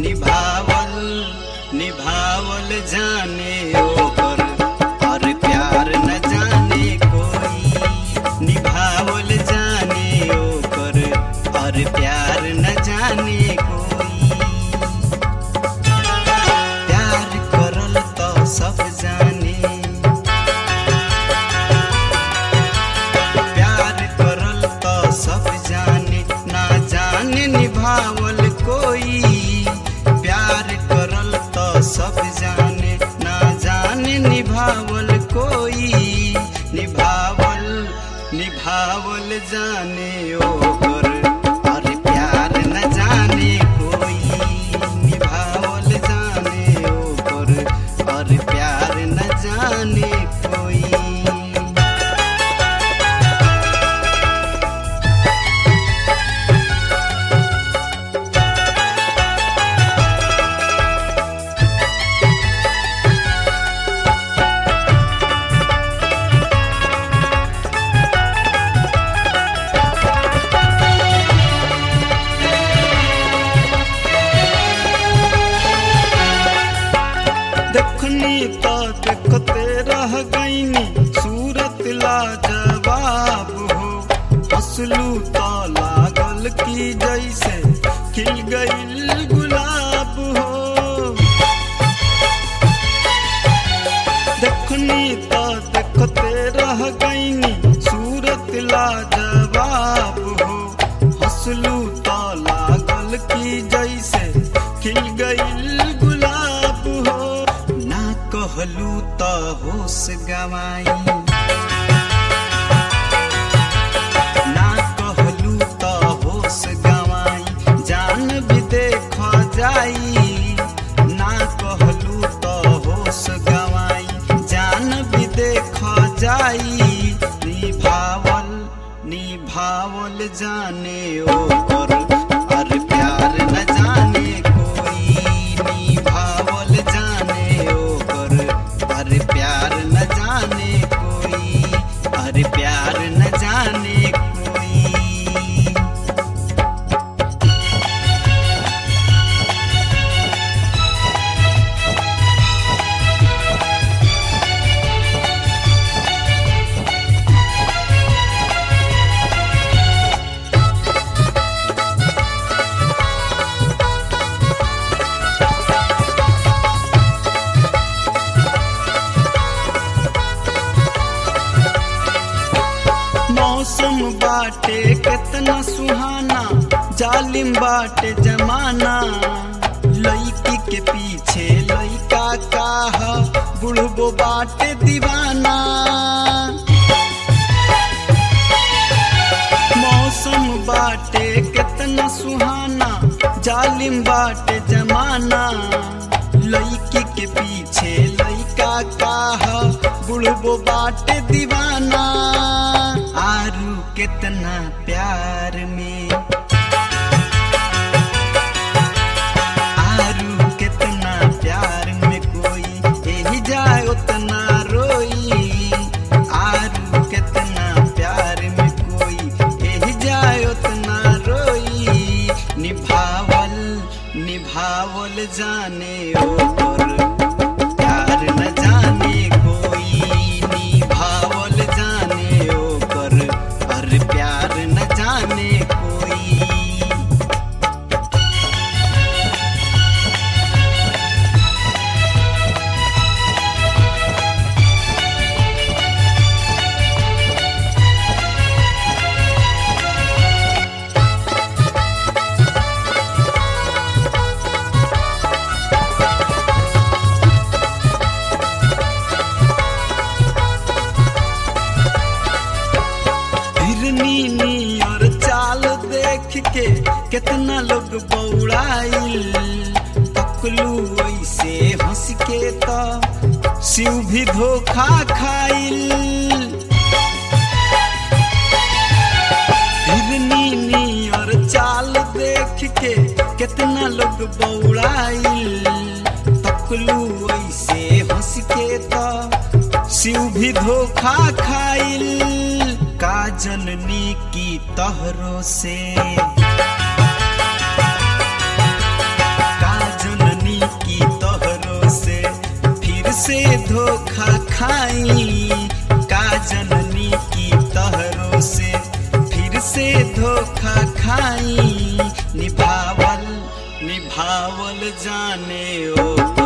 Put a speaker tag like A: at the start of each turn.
A: निभावल निभावल जाने ओकर और प्यार न जाने कोई निभावल जाने ओकर और प्यार न जाने कोई प्यार करल तो सब जाने प्यार करल तो सब जाने ना जाने निभावल कोई प्यार करल तो सब जाने ना जाने निभावल कोई निभावल निभावल जाने ओकर और प्यार न जाने कोई निभावल जाने ओकर और प्यार न जाने कोई देखनी तो देखते रह गईनी सूरत लाजवाब हो हंसलू तो लागल की जैसे खिल गईल गुलाब हो देखनी तो देखते रह गईनी सूरत लाजवाब हो हंसलू तो लागल की जैसे खिल गईल गुलाब हो ना कहलू तो होश गवाई ना कहलू तो होश गवाई जान भी देख जाई ना कहलू तो होश गवाई जान भी देख जाई निभावल निभावल जाने ओकर और प्यार न जाने कोई निभावल जाने ओकर और प्यार न जाने कोई और प्यार न जाने कोई मौसम बाटे कितना सुहाना जालिम बाटे जमाना लड़की के पीछे लड़का काह बुढ़बो बाटे दीवाना मौसम बाटे कितना सुहाना जालिम बाटे जमाना लड़की के पीछे लड़का काह बुढ़बो बाटे दीवाना आरू कितना प्यार में आरू कितना प्यार में कोई यही जाए उतना रोई आरू कितना प्यार में कोई यही जाए उतना रोई निभावल निभावल जाने ओकर प्यार न जाने कोई निभावल जाने ओकर और प्यार न जाने कोई हिरनी नियर चाल देख के कितना लोग बौड़ाइल पकलू ऐसे हंस के तो शिव भी धोखा खाइल हिरनी नियर चाल देख के कितना लोग बौड़ाइल पकलू ऐसे हंस के तो शिव भी धोखा खाइल का जननी की तहरों से का निभावल जाने ओ